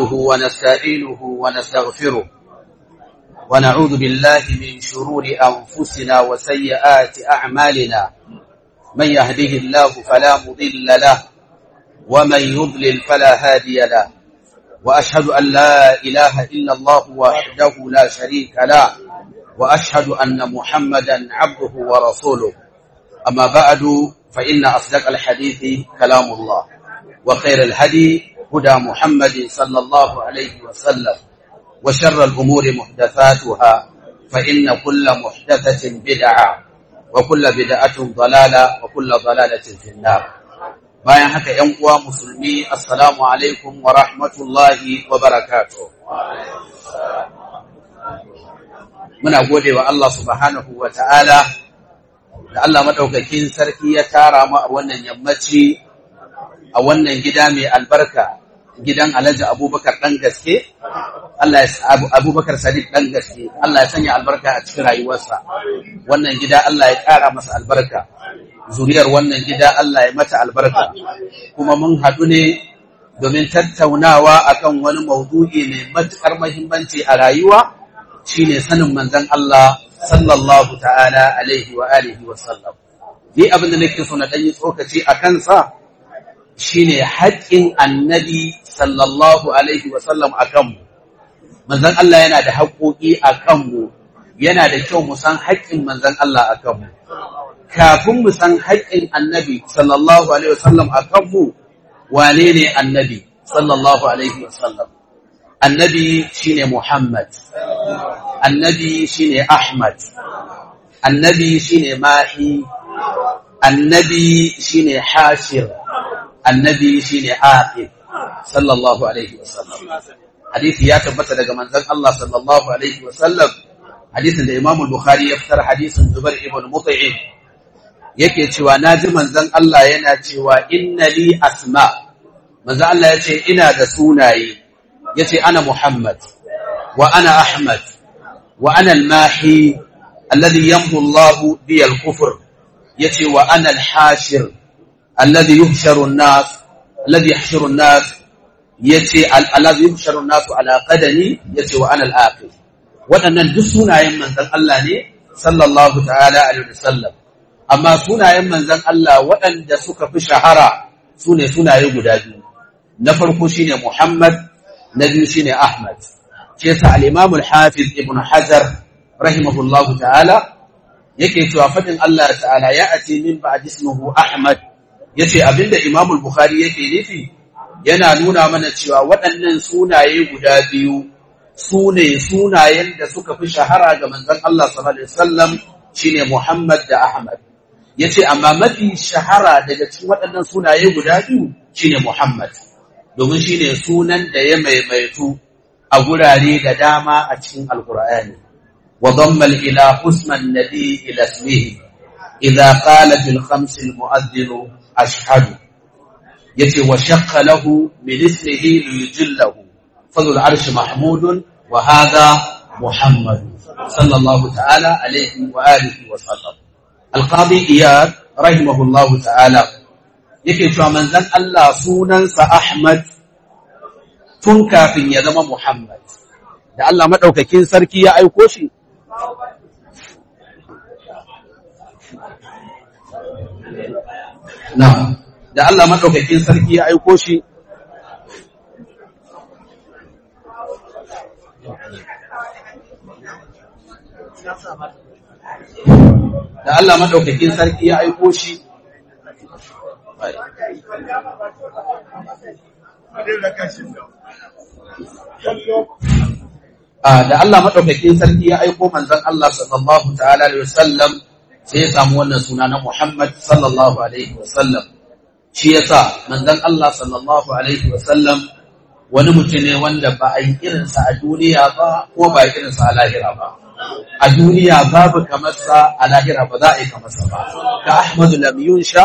نحمده ونستعينه ونستغفره ونعوذ بالله من شرور أنفسنا وسيئات أعمالنا من يهده الله فلا مضل له ومن يضلل فلا هادي له وأشهد أن لا إله إلا الله وحده لا شريك له وأشهد أن محمدا عبده ورسوله أما بعد فإن أصدق الحديث كلام الله وخير الهدي هدى محمد صلى الله عليه وسلم وشر الأمور محدثاتها فإن كل محدثة بدعة وكل بدعة ضلالة وكل ضلالة في النار bayan haka ‘yan uwa musulmi assalamu alaikum wa rahmatullahi wa barakatuh muna gode wa Allah subhanahu wa ta'ala da Allah maɗaukakin sarki ya tara mu a wannan yammaci a wannan gida mai albarka gidan alhaji abubakar ɗan gaske Allah ya abubakar sadiq ɗan gaske Allah ya sanya albarka a cikin rayuwarsa wannan gida Allah ya ƙara masa albarka zuriyar wannan gida Allah ya mata albarka kuma mun haɗu ne domin tattaunawa akan wani maudu'i mai matuƙar muhimmanci a rayuwa shine sanin manzon Allah sallallahu ta'ala alaihi wa alihi wa sallam ni abin da nake so na dan yi tsokaci a kansa shine haƙƙin annabi sallallahu alaihi wa sallam akan mu manzon Allah yana da haƙoƙi akan mu yana da kyau mu san haƙƙin manzon Allah akan mu kafin mu san haƙƙin annabi sallallahu alaihi wa sallam akan mu wane ne annabi sallallahu alaihi wa sallam annabi shine Muhammad annabi shine Ahmad annabi shine Mahi annabi shine Hashir annabi shine Aqib sallallahu alaihi wasallam hadisi ya tabbata daga manzon Allah sallallahu alaihi wasallam hadisin da Imam Bukhari ya fitar hadisin Zubair ibn Mut'im yake cewa naji manzon Allah yana cewa inna li asma manzon Allah yace ina da sunaye yace ana Muhammad wa ana Ahmad wa ana al-mahi alladhi yamhu Allah bi al-kufr yace wa ana al-hashir alladhi yuhsharu an-nas alladhi yahshuru an-nas yace alladhi yuhsharu an-nas ala qadami yace wa ana al-aqil wadannan duk sunayen manzon Allah ne sallallahu ta'ala alaihi wasallam amma sunayen manzon Allah waɗanda suka fi shahara sune sunaye guda biyu na farko shine Muhammad na biyu shine Ahmad shi yasa al-Imam al-Hafiz Ibn Hajar rahimahullahu ta'ala yake cewa fadin Allah ta'ala ya ati min ba'd ismihi Ahmad yace abinda Imam al-Bukhari yake nufi yana nuna mana cewa waɗannan sunaye guda biyu sune sunayen da suka fi shahara ga manzon Allah sallallahu alaihi wasallam shine Muhammad da Ahmad yace amma mafi shahara daga cikin waɗannan sunaye guda biyu shine Muhammad domin shine sunan da ya maimaitu a gurare da dama a cikin alkur'ani wa dhamma ila husman nabi ila ismihi idza qala bil khams al mu'adhdhin ashhadu yace wa shaqqa lahu min ismihi li yujillahu fadl arsh mahmudun wa hadha muhammad sallallahu ta'ala alayhi wa alihi wa sallam al qadi iyad rahimahullahu ta'ala yake cewa manzon Allah sunansa Ahmad tun kafin ya zama Muhammad, da Allah maɗaukakin sarki ya aiko shi. Na, da Allah maɗaukakin sarki ya aiko shi. Da Allah maɗaukakin sarki ya aiko shi. da Allah madaukakin sarki ya aiko manzon Allah sallallahu ta'ala alaihi wasallam sai ya samu wannan suna na Muhammad sallallahu alaihi wasallam shi yasa manzon Allah sallallahu alaihi wasallam wani mutum ne wanda ba a yi irinsa a duniya ba ko ba a yi irinsa a lahira ba a duniya babu kamar sa a lahira ba za a yi kamar sa ba ka Ahmadu lam yunsha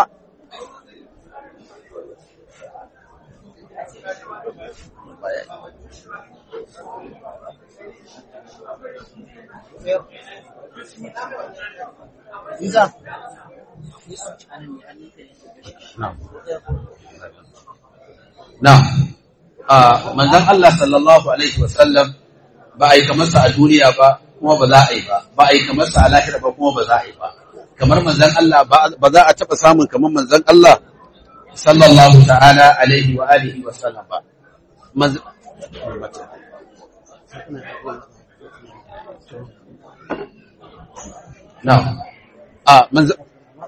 Na'am. a manzon Allah sallallahu alaihi wasallam ba a yi kamar sa a duniya ba kuma ba za a yi ba ba a yi kamar sa a lahira ba kuma ba za a yi ba kamar manzon Allah ba za a taɓa samun kamar manzon Allah sallallahu ta'ala alaihi wa alihi wa sallam ba Na'am. A manzon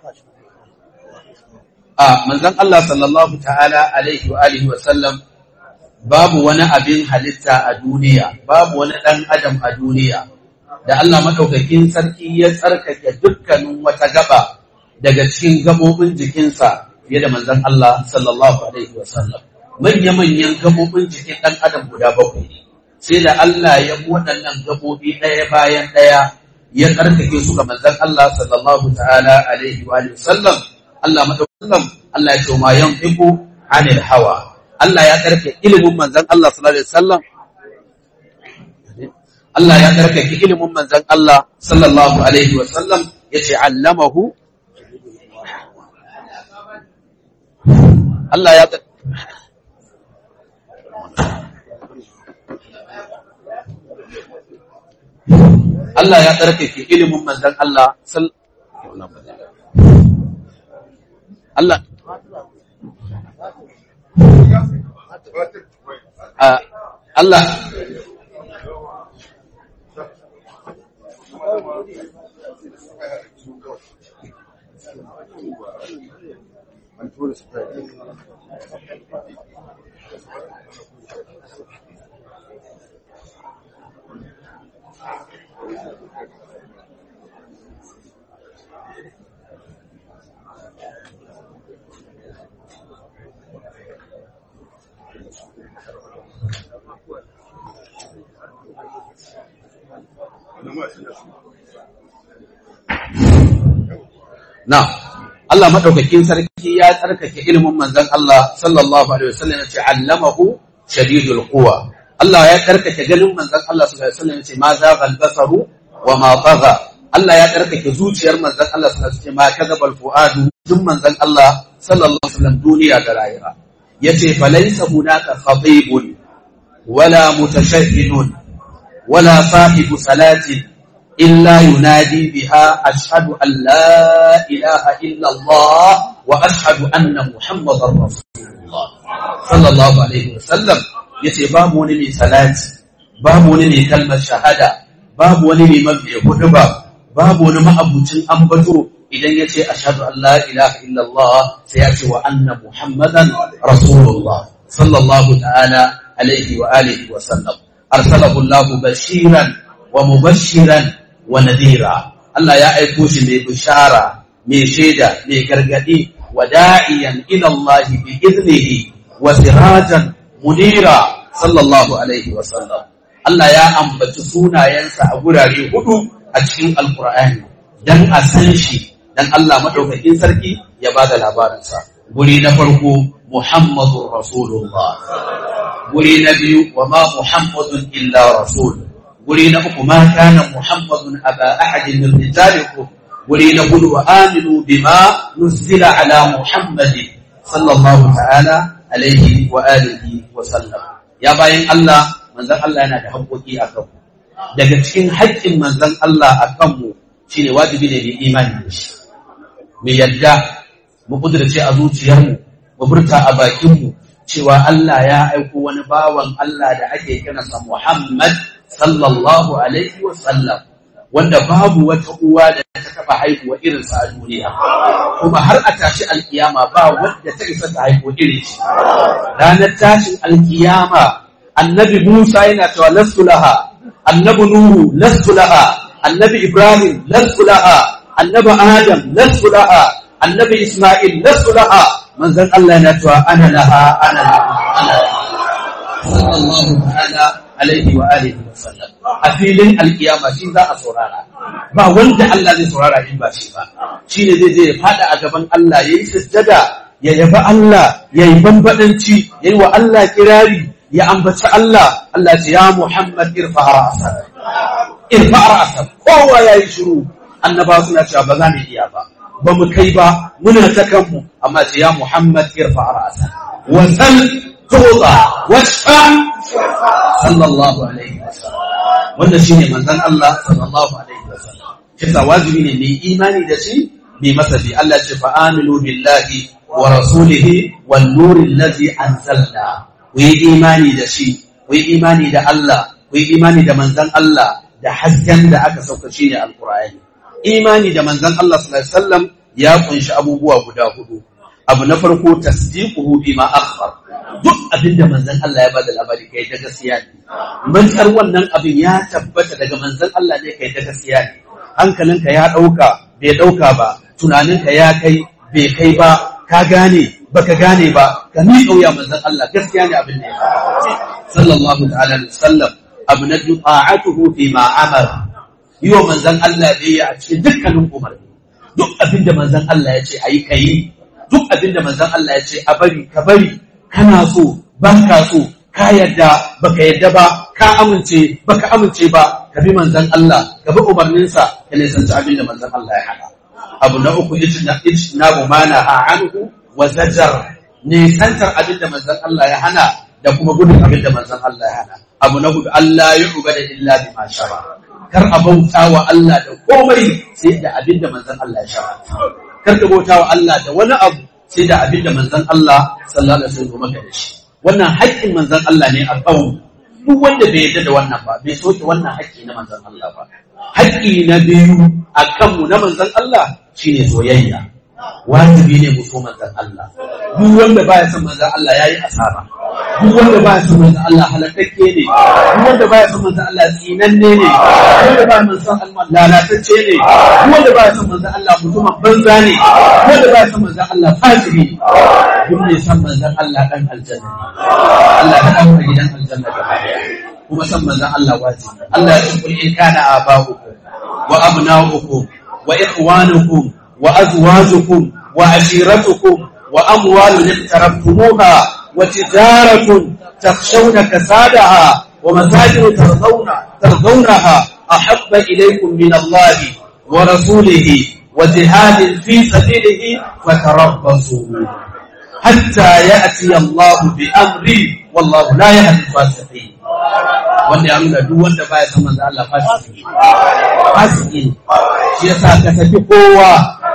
a manzon Allah sallallahu ta'ala alaihi wa alihi wa sallam babu wani abin halitta a duniya, babu wani ɗan adam a duniya, da Allah maɗaukakin sarki ya tsarkake dukkanin wata gaba daga cikin gabobin jikinsa fiye da manzan Allah sallallahu Alaihi wasallam. Manya-manyan gabobin jikin ɗan adam guda bakwai ne, sai da Allah ya bi waɗannan gabobi ɗaya bayan ɗaya ya tsarkake su ga manzan Allah sallallahu ta'ala Alaihi wasallam. Allah maɗaukakin Allah ya ce ma yan anil hawa. Allah ya karke ilimin manzan Allah sallallahu alaihi wasallam Allah ya karke ilimin manzan Allah sallallahu alaihi wasallam yace allamahu Allah ya Allah ya tsarkake ilimin manzan Allah Allah Allah Na, Allah maɗaukakin sarki ya tsarkake ilimin manzan Allah sallallahu Alaihi wasallam ya ce, Allamahu shadidul quwa. Allah ya tsarkake ganin manzan Allah sallallahu Alaihi wasallam ya ce, Ma za basaru wa ma tsaga. Allah ya tsarkake zuciyar manzan Allah sallallahu Alaihi wasallam ma kaza bal fu'adu duk manzan Allah sallallahu Alaihi wasallam duniya da rayuwa. Ya ce, Falaisa hunaka khatibun wala mutashahhidun wala sahibu salatin إلا ينادي بها أشهد أن لا إله إلا الله وأشهد أن محمد رسول الله صلى الله عليه وسلم yace babu wani mai salati babu wani mai kalmar shahada babu wani mai mafi huduba babu wani ma'abucin ambato idan yace ashhadu an la ilaha illallah sai yace wa anna muhammadan rasulullah sallallahu ta'ala alaihi wa alihi wa sallam arsalahu allah bashiran wa mubashiran wa nadira Allah ya aiko shi mai bishara mai shaida mai gargadi wa da'iyan ila Allah bi idnihi wa sirajan munira sallallahu alaihi wa sallam Allah ya ambaci sunayensa a gurare hudu a cikin alqur'ani dan a san shi dan Allah madaukakin sarki ya bada labarinsa guri na farko Muhammadur Rasulullah guri na biyu wa ma Muhammadun illa rasul guri na uku ma kana muhammadun aba ahadin min rijalikum guri na hudu wa aminu bima nuzila ala muhammadin sallallahu ta'ala alaihi wa alihi wa sallam ya bayan Allah manzon Allah yana da haƙoƙi a kanmu daga cikin haƙƙin manzon Allah a kanmu shine wajibi ne mu imani da shi mu yadda mu kudurce a zuciyarmu mu furta a bakinmu cewa Allah ya aiko wani bawan Allah da ake kiransa Muhammad sallallahu alaihi wa sallam wanda babu wata uwa da ta taba haihuwa irin sa a duniya kuma har a tashi alkiyama ba wanda ta isa ta haihu irin shi ranar tashin alkiyama annabi Musa yana cewa lastu laha annabi Nuhu lastu laha annabi Ibrahim lastu laha annabi Adam lastu laha annabi Isma'il lastu laha manzon Allah yana cewa ana laha ana laha ana sallallahu ta'ala alaihi wa alihi wa sallam a filin alkiyama shi za a saurara ba wanda Allah zai saurara in ba shi ba shi ne zai je ya fada a gaban Allah yayi sujjada ya yaba Allah yayi bambadanci yayi wa Allah kirari ya ambaci Allah Allah ce ya Muhammad irfa ra'sak irfa ra'sak kowa yayi shiru annaba suna cewa ba za mu iya ba ba mu kai ba muna ta kanmu amma ce ya Muhammad irfa ra'sak wa sal tuqa washfa sallallahu alaihi wasallam wannan shine manzon Allah sallallahu alaihi wasallam kisa wajibi ne mai imani da shi mai masa bi Allah ce fa aminu billahi wa rasulihi wan nuril ladzi anzalna ku yi imani da shi ku yi imani da Allah ku yi imani da manzon Allah da hasken da aka sauka shi ne alqur'ani imani da manzon Allah sallallahu alaihi wasallam ya kunshi abubuwa guda hudu abu na farko tasdiquhu bima akhbar duk abin da manzon Allah ya bada labari kai da gaskiya ne mantsar wannan abin ya tabbata daga manzon Allah ne kai da gaskiya ne hankalinka ya dauka bai dauka ba tunaninka ya kai bai kai ba ka gane baka gane ba ka mi kauya manzon Allah gaskiya ne abin da ya faɗa sallallahu ta'ala alaihi wasallam abu na du'a'atuhu fi ma amara yi wa manzon Allah biyayya a cikin dukkanin umarni duk abin da manzon Allah ya ce ayi kai duk abin da manzon Allah ya ce a bari ka bari kana so ba ka so ka yadda baka yadda ba ka amince baka amince ba ka bi manzon Allah ka bi umarninsa ka nisanci abin da manzon Allah ya hada abu na uku ijtinabu ma naha anhu wa zajar nisantar abin da manzon Allah ya hana da kuma gudun abin da manzon Allah ya hana abu na hudu Allah ya ubada illa bima shara kar a bauta wa Allah da komai sai da abin da manzon Allah ya shara kar ka bauta wa Allah da wani abu sai da abin da manzon Allah sallallahu alaihi wasallam maka da shi wannan haƙƙin manzon Allah ne a kawo duk wanda bai yarda da wannan ba bai soke wannan haƙƙi na manzon Allah ba haƙƙi na biyu a kanmu na manzon Allah shine soyayya wajibi ne mu so manzon Allah duk wanda baya son manzon Allah yayi asara duk wanda baya son manzon Allah halakakke ne duk wanda baya son manzon Allah tsinanne ne duk wanda baya son Allah lalatacce ne duk wanda baya son manzon Allah mutumin banza ne duk wanda baya son manzon Allah fasiri duk ne son manzon Allah dan aljanna Allah ya dauka gidan aljanna gaba daya kuma san manzon Allah wajibi Allah ya ce in kana aba'ukum wa abna'ukum wa ikhwanukum wa azwajukum wa ashiratukum wa amwalun iqtarabtumuha wa tijaratun takhshawna kasadaha wa masajid tardawna tardawnaha ahabba ilaykum min Allah wa rasulihi wa jihadin fi sabilihi fatarabbasu hatta ya'ti Allah bi amri wallahu la yahdi al-fasiqin wanda ya nuna duk wanda baya san manzo Allah fasiki fasiki shi yasa ka tafi kowa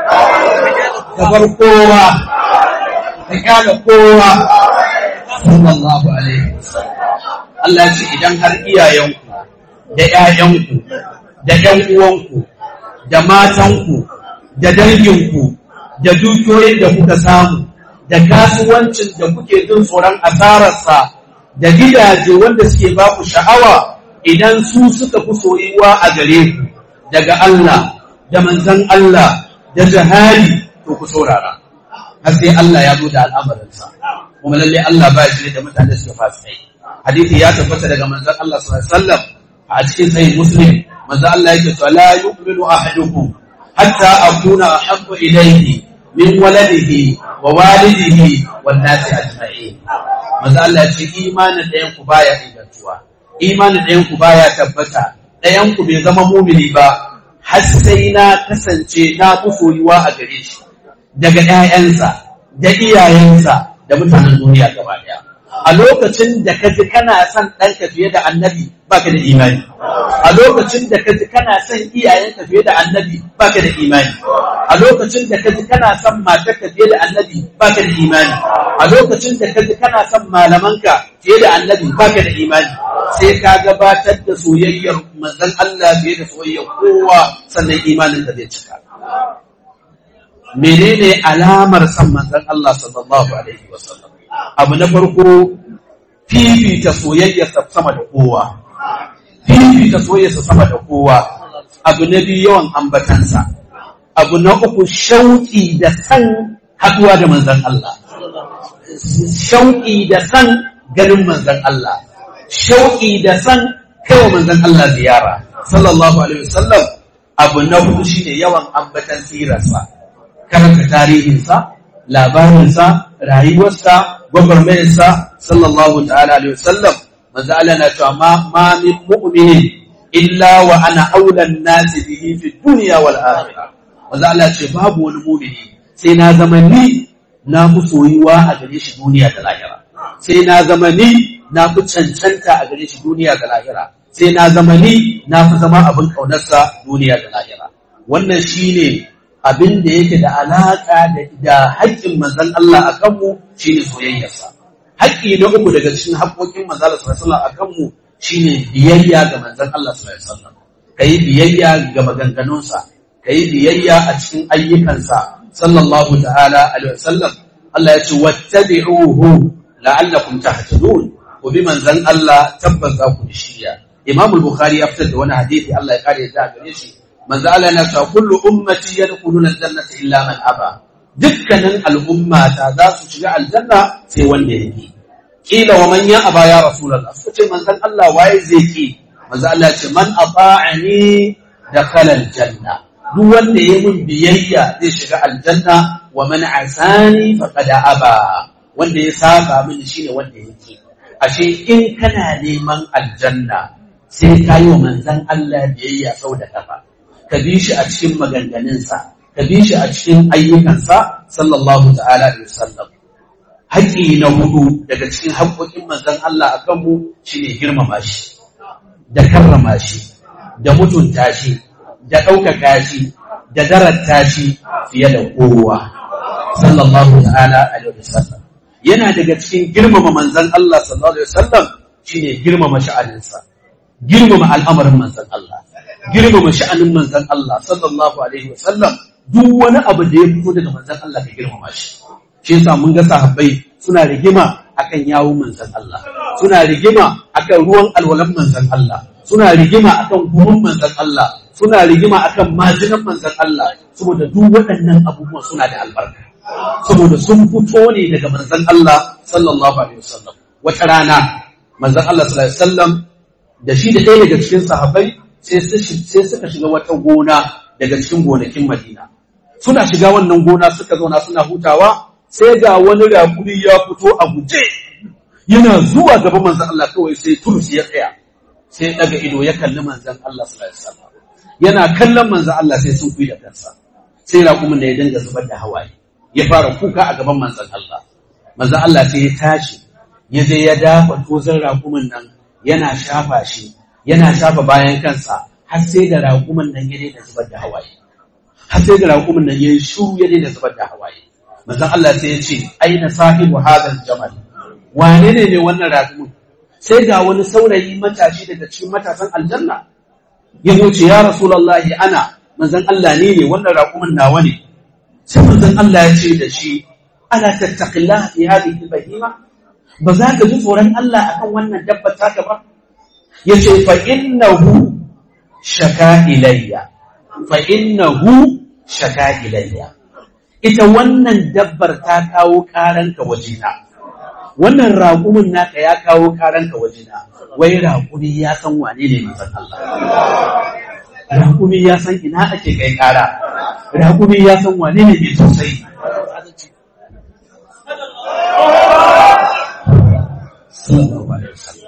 ka bar kowa ka kyala kowa sallallahu alaihi Allah ce idan har iyayenku da ƴaƴanku da ƴan uwanku da matanku da danginku da dukiyoyin da kuka samu da kasuwancin da kuke jin tsoron asararsa da gidaje wanda suke ba ku sha'awa idan su suka fi soyuwa a gare ku daga Allah da manzan Allah da jihadi to ku saurara har sai Allah ya zo da al'amarinsa kuma lalle Allah ba shi da mutane suka fasai hadisi ya tabbata daga manzan Allah sallallahu alaihi wasallam a cikin sahih muslim manzan Allah yake cewa la yu'minu ahadukum hatta akuna ahabbu ilayhi min waladihi wa walidihi wan nasi ajma'in manzo Allah ce imanin ɗayan ku baya ingantuwa imanin ɗayan ku baya tabbata ɗayan ku bai zama mumini ba har sai na kasance na fi soyuwa a gare shi daga ƴaƴansa da iyayensa da mutanen duniya gaba ɗaya a lokacin da ka ji kana son ɗanka fiye da annabi baka da imani a lokacin da ka ji kana son iyayenka fiye da annabi baka da imani a lokacin da ka ji kana son matarka fiye da annabi baka da imani a lokacin da ka ji kana son malamanka fiye da annabi baka da imani sai ka gabatar da soyayyar manzon Allah fiye da soyayyar kowa sannan imanin ka zai cika menene alamar son manzon Allah sallallahu alaihi wasallam abu na farko fifita soyayyarsa sama da kowa fifita soyayyarsa sama da kowa abu na biyu yawan ambatansa abu na uku shauƙi da san haɗuwa da manzan Allah shauƙi da san ganin manzan Allah shauƙi da san kaiwa manzan Allah ziyara sallallahu alaihi wasallam abu na hudu shine yawan ambatan sirarsa karanta tarihinsa labarinsa rayuwarsa gwagwarmayarsa sallallahu ta'ala alaihi wasallam manzo Allah na cewa ma ma min mu'minin illa wa ana aulan nasi bihi fi dunya wal akhirah manzo Allah ce babu wani mu'mini sai na zama ni na musoyiwa a gare shi duniya da lahira sai na zama ni na fi cancanta a gare shi duniya da lahira sai na zama ni na fi zama abin ƙaunarsa duniya da lahira wannan shine abin da yake da alaƙa da haƙƙin manzon Allah a kanmu shine soyayyarsa haƙƙi na uku daga cikin haƙƙoƙin manzon Allah sallallahu alaihi wasallam a kanmu shine biyayya ga manzon Allah sallallahu alaihi wasallam kai biyayya ga maganganunsa kai biyayya a cikin ayyukansa sallallahu ta'ala alaihi wasallam Allah ya ce wattabi'uhu la'allakum tahtadun ku bi manzon Allah tabbas za ku shiya Imam al-Bukhari ya fitar da wani hadisi Allah ya kare da gare shi manzo Allah yana cewa kullu ummati yadkhuluna al-jannata illa man aba dukkanin al'umma ta za su shiga aljanna sai wanda yake kila wa man ya aba ya rasulullah suka ce manzon Allah waye zai ki manzo Allah ya ce man ata'ani dakhala al-janna duk wanda ya mun biyayya zai shiga aljanna wa man asani faqad aba wanda ya saba mini shine wanda yake ashe in kana neman aljanna sai ka yi wa manzon Allah biyayya sau da kafa ka bi shi a cikin maganganunsa ka bi shi a cikin ayyukansa sallallahu ta'ala alaihi wasallam haƙi na hudu daga cikin haƙoƙin manzon Allah a kanmu shine girmama shi da karrama shi da mutunta shi da ɗaukaka shi da darata shi fiye da kowa sallallahu ta'ala alaihi wasallam yana daga cikin girmama manzon Allah sallallahu alaihi wasallam shine girmama sha'aninsa girmama al'amarin manzon Allah girmama sha'anin manzon Allah sallallahu alaihi wasallam duk wani abu da ya fito daga manzon Allah ka girmama shi shi yasa mun ga sahabbai suna rigima akan yawun manzon Allah suna rigima akan ruwan alwalan manzon Allah suna rigima akan gumin manzon Allah suna rigima akan majinan manzon Allah saboda duk waɗannan abubuwan suna da albarka saboda sun fito ne daga manzon Allah sallallahu alaihi wasallam wata rana manzon Allah sallallahu alaihi wasallam da shi da ɗaya daga cikin sahabbai sai suka shiga wata gona daga cikin gonakin Madina suna shiga wannan gona suka zauna suna hutawa sai ga wani rakuri ya fito a guje yana zuwa gaban manzon Allah kawai sai tursi ya tsaya sai daga ido ya kalli manzon Allah sallallahu alaihi wasallam yana kallon manzon Allah sai sun kuyi da kansa sai rakumin da ya dinga zubar da hawaye ya fara kuka a gaban manzon Allah manzon Allah sai ya tashi ya je ya dafa tozon rakumin nan yana shafa shi yana shafa bayan kansa har sai da rakumin nan ya daina zubar da hawaye har sai da rakumin nan ya yi shuru ya daina zubar da hawaye manzon Allah sai ya ce aina sahibu hadal jamal wane ne ne wannan rakumin sai ga wani saurayi matashi daga cikin matasan aljanna ya ce ya rasulullahi ana manzon Allah ne ne wannan rakumin nawa ne sai manzon Allah ya ce da shi ala tattaqillah fi hadhihi bahima ba za ka ji tsoron Allah akan wannan dabba taka ba yace fa innahu shaka ilayya fa innahu shaka ilayya ita wannan dabbar ta kawo karanka wajena wannan raƙumin naka ya kawo karanka wajena wai raƙumi ya san wane ne manzon Allah raƙumi ya san ina ake kai kara raƙumi ya san wane ne mai tausayi sallallahu alaihi wasallam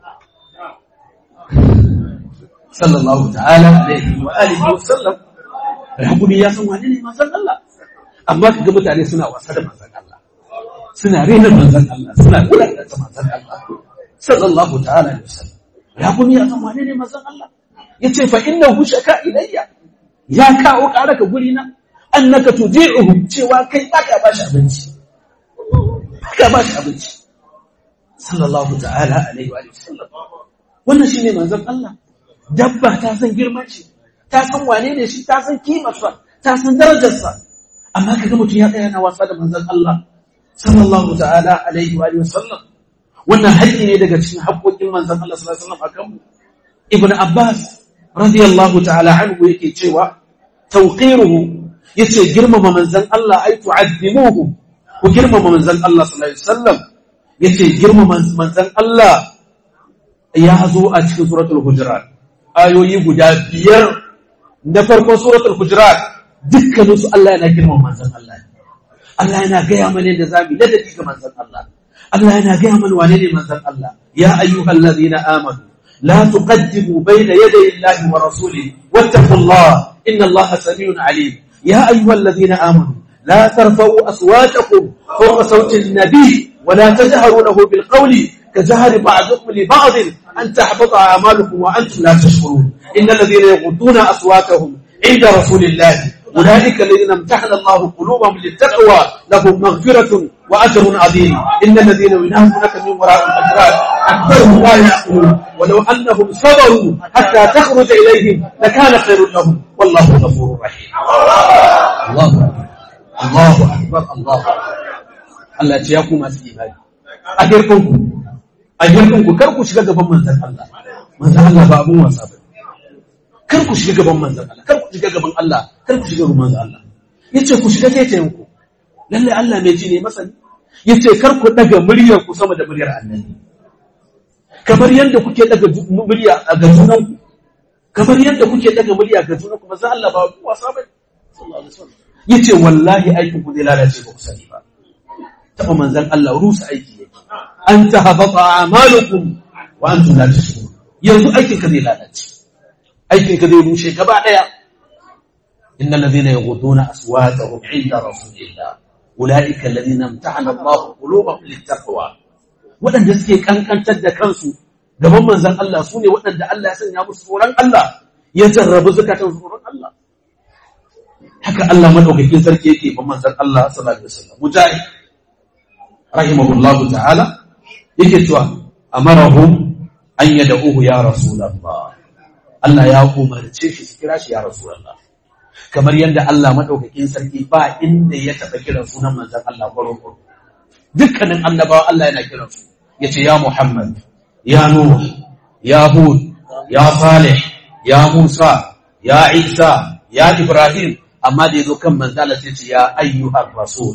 sallallahu ta'ala alaihi wa alihi wa sallam raƙumi ya san wane ne manzon Allah amma kaga mutane suna wasa da manzon Allah suna rena manzon Allah suna wulakanta manzon Allah sallallahu ta'ala alaihi wasallam raƙumi ya san wane ne manzon Allah yace fa innahu shaka ilayya ya kawo ƙaraka guri na annaka tudi'uhu cewa kai baka ba shi abinci baka ba shi abinci sallallahu ta'ala alaihi wa sallam wannan shine manzon Allah dabba ta san girman shi ta san wane ne shi ta san kimarsa ta san darajarsa amma kaga mutum ya tsaya na wasa da manzon Allah sallallahu ta'ala alaihi wa sallam wannan haƙƙi ne daga cikin haƙƙoƙin manzon Allah sallallahu alaihi wa sallam akan mu ibn Abbas radiyallahu ta'ala anhu yake cewa tawqiruhu yace girmama manzon Allah ai tu'azzimuhu ku girmama manzon Allah sallallahu alaihi wasallam yace girmama manzon Allah ya zo a cikin suratul hujurat ayoyi guda biyar na farkon suratul hujurat dukkanin su Allah yana girmama manzon Allah Allah yana gaya mana da zabi ladabi ga manzon Allah Allah yana gaya mana wane ne manzon Allah ya ayyuhallazina amanu لا تقدموا بين يدي الله ورسوله واتقوا الله إن الله سميع عليم يا أيها الذين آمنوا لا ترفعوا أصواتكم فوق صوت النبي ولا تجهروا له بالقول كجهر بعضكم لبعض أن تحبط أعمالكم وأنتم لا تشكرون إن الذين يغضون أصواتهم عند رسول الله أولئك الذين امتحن الله قلوبهم للتقوى لهم مغفرة وأجر عظيم إن الذين ينهونك من وراء الحجرات أكثرهم لا يعقلون ولو أنهم صبروا حتى تخرج إليهم لكان خير لهم والله غفور رحيم الله أكبر الله أكبر الله أكبر Allah ce ya ku masu imani a girkinku a girkinku kar ku shiga gaban manzan Allah manzan Allah ba abun wasa ba kar ku shiga gaban manzan Allah kar ku shiga gaban Allah kar ku shiga gaban manzan Allah yace ku shiga taitayen ku lalle Allah mai ji ne masani yace kar ku daga muryar ku sama da muryar annabi kamar yadda kuke daga murya a ga junan ku kamar yadda kuke daga murya ga junan ku manzan Allah ba abun wasa ba sallallahu alaihi wasallam yace wallahi aikin ku zai lalace ba ku sani ba taɓa manzan Allah rusa aiki yake an ta haɓaɓa amalukum wa an tuna ta shi yanzu aikin ka zai lalace aikin ka zai rushe gaba ɗaya inna ladina yaghuduna aswatahum inda rasulillah ulaika alladhina imtahana Allah qulubahum littaqwa waɗanda suke kankantar da kansu gaban manzan Allah sune waɗanda Allah ya sanya musu tsoron Allah ya jarrabu zakatan tsoron Allah haka Allah madaukakin sarki yake ba manzan Allah sallallahu alaihi wasallam mujahid rahimahullahu ta'ala yake cewa amarahum an yad'uhu ya rasulullah Allah ya umarce shi su kira shi ya rasulullah kamar yadda Allah madaukakin sarki ba inda ya taba kiran sunan manzon Allah farko dukkanin annabawa Allah yana kiran su yace ya Muhammad ya Nuh ya Hud ya Salih ya Musa ya Isa ya Ibrahim amma da yazo kan manzon Allah sai ce ya ayyuhar rasul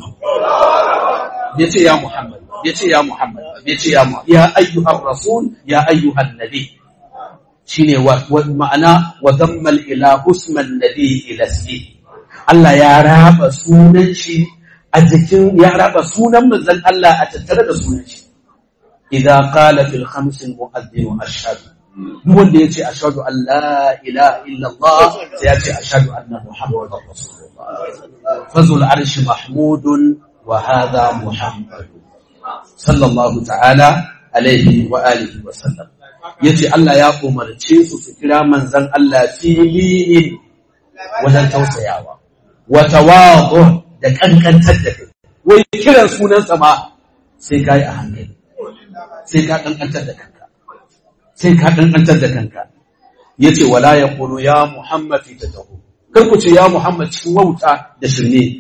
bai ce ya Muhammad bai ce ya Muhammad bai ce ya ya ayyuhar rasul ya ayyuhan nabi shine wa ma'ana wa dammal ila usman nabi ila ismi Allah ya raba sunan shi a jikin ya raba sunan manzon Allah a tattare da sunan shi idza qala fil khams al mu'adhdhin ashhadu duk wanda yace ashhadu an la ilaha illa Allah sai yace ashhadu anna muhammadar rasulullah fazul arshi mahmudun وهذا محمد صلى الله تعالى عليه وآله وسلم yace Allah ya umarce su su kira manzon Allah filin wajen tausayawa wa tawadu da kankantar da kai wai kiran sunan ma sai kai a hankali sai ka kankantar da kanka sai ka kankantar da kanka yace wala yaqulu ya muhammad fi tatahu kar ku ce ya muhammad cikin wauta da shirne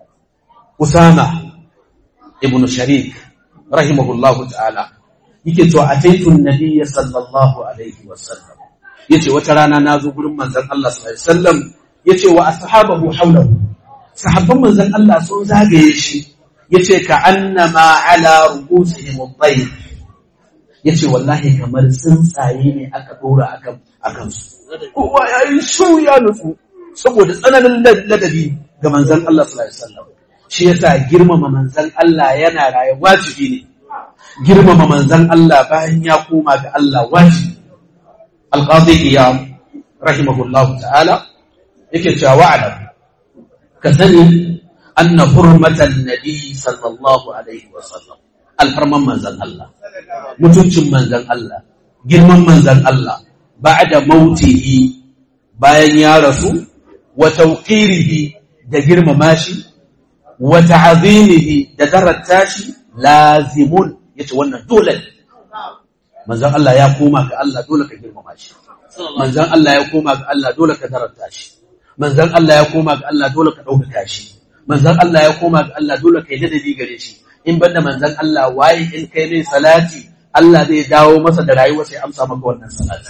Usama ibn Sharik rahimahullahu ta'ala yake cewa ataitu nabiyya sallallahu alaihi wasallam yace wata rana nazo gurin manzon Allah sallallahu alaihi wasallam yace wa ashabahu hawlahu sahabban manzon Allah sun zagaye shi yace ka annama ala ru'usihim ad-dayr yace wallahi kamar tsuntsaye ne aka dora akan akan su kowa yayi shu ya nutsu saboda tsananin ladabi ga manzon Allah sallallahu alaihi wasallam shi yasa girmama manzan Allah yana raye wajibi ne girmama manzan Allah bayan ya koma ga Allah wajibi alqadi iyam rahimahullahu ta'ala yake cewa wa'lam ka sani anna hurmatan nabi sallallahu alaihi wa sallam alfarman manzan Allah mutuncin manzan Allah girman manzan Allah ba'da mautihi bayan ya rasu wa tawqirihi da girmama shi wa ta'zimihi da darata shi lazimun yace wannan dole manzon Allah ya koma ga Allah dole ka girmama shi manzon Allah ya koma ga Allah dole ka darata shi manzon Allah ya koma ga Allah dole ka dauka shi manzon Allah ya koma ga Allah dole ka yi dadabi gare shi in banda manzon Allah waye in kai mai salati Allah zai dawo masa da rayuwa sai amsa maka wannan salati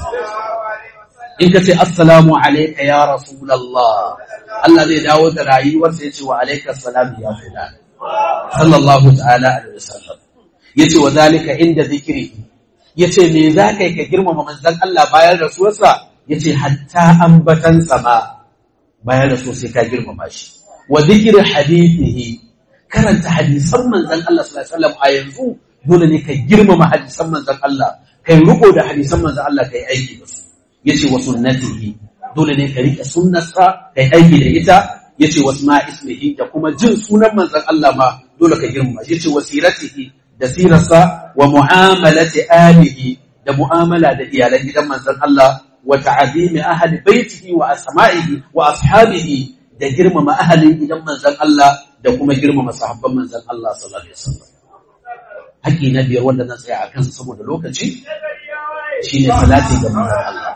in ka ce assalamu alayka ya rasulullah Allah zai dawo da rayuwarsa ya ce wa alaikar salam ya fulan sallallahu ta'ala alaihi wasallam yace wa zalika inda zikri yace me za kai ka girmama manzon Allah bayan rasuwarsa yace hatta ambatan sama bayan rasu sai ka girmama shi wa zikri hadithihi karanta hadisan manzon Allah sallallahu alaihi wasallam a yanzu dole ne ka girmama hadisan manzon Allah kai riko da hadisan manzon Allah kai aiki da su yace wa sunnatihi dole ne ka rike sunnarsa kai aiki da ita yace wasma ismihi da kuma jin sunan manzon Allah ma dole ka girmama yace wasiratihi da sirarsa wa mu'amalati alihi da mu'amala da iyalan gidan manzon Allah wa ta'zimi ahli baitihi wa asma'ihi wa ashabihi da girmama ahalin gidan manzon Allah da kuma girmama sahabban manzon Allah sallallahu alaihi wasallam haƙi na biyar wanda zan tsaya a kansa saboda lokaci shine salati ga manzon Allah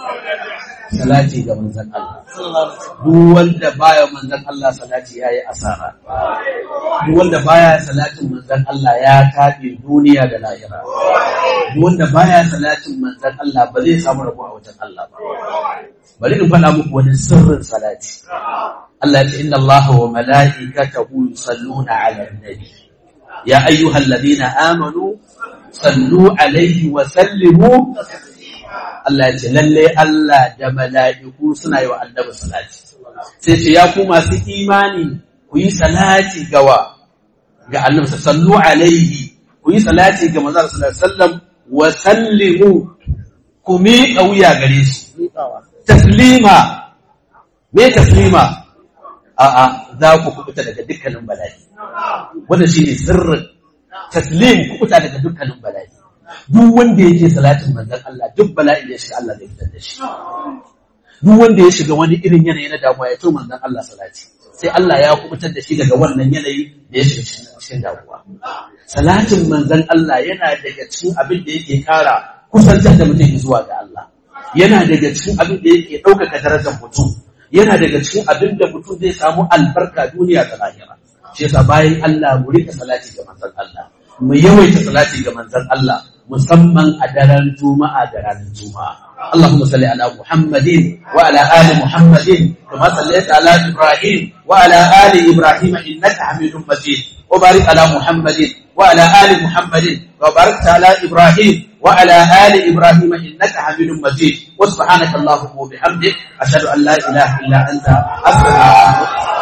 salati ga manzon Allah duk wanda baya manzon Allah salati yayi asara duk wanda baya salatin manzon Allah ya tabe duniya da lahira duk wanda baya salatin manzon Allah ba zai samu rabo a wajen Allah ba bari in faɗa muku wani sirrin salati Allah ya ce inna Allah wa mala'ikatahu yusalluna 'alan nabi ya ayyuhalladhina amanu sallu 'alaihi wa sallimu Allah ya ce lalle Allah da mala'iku suna yi wa annabi salati sai ce ya ku masu imani ku yi salati gawa ga annabi sallu alaihi ku yi salati ga manzon sallallahu alaihi wasallam wa sallimu ku mi wuya gare shi taslima me taslima a'a za ku kubuta daga dukkanin bala'i wannan shine sirrin taslim kubuta daga dukkanin bala'i duk wanda yake salatin manzon Allah duk bala'i ya shiga Allah zai fitar da shi duk wanda ya shiga wani irin yanayi na damuwa ya to manzon Allah salati sai Allah ya kubutar da shi daga wannan yanayi da ya shiga cikin damuwa salatin manzon Allah yana daga cikin abin da yake kara kusantar da mutum zuwa ga Allah yana daga cikin abin da yake ɗaukaka darajar mutum yana daga cikin abin da mutum zai samu albarka duniya da lahira shi yasa bayan Allah mu rika salati ga manzon Allah mu yawaita salati ga manzon Allah musamman a daren juma'a da ranar juma'a اللهم صل على محمد وعلى آل محمد كما صليت على إبراهيم وعلى آل إبراهيم إنك حميد مجيد وبارك على محمد وعلى آل محمد وباركت على إبراهيم وعلى آل إبراهيم إنك حميد مجيد وسبحانك اللهم وبحمدك أشهد أن لا إله إلا أنت أستغفرك